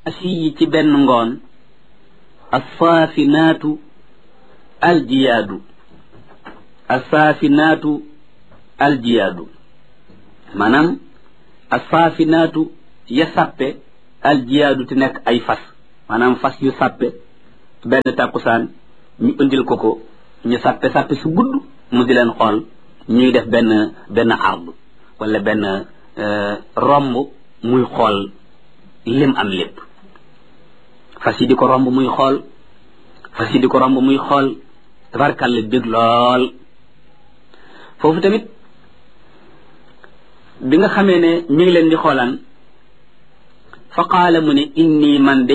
asiyi ci benn ngoon assaafinaatu aljiyaadu assaafinaatu aljiyaadu maanaam assaafinaatu ya sàppe aljiyaadu te nekk ay fas maanaam fas yu sàppe benn tàkkusaan ñu indil ko ko ñu sàppe sàppe su gudd mu di leen xool ñuy def benn benn ard wala benn romb muy xool lim am lépp fas yi di ko romb muy xool fas yi di ko romb muy xool tabarkàlla bég lool foofu tamit bi nga xamee ne mi ngi leen di xoolaan fa qaala mu ne inni man de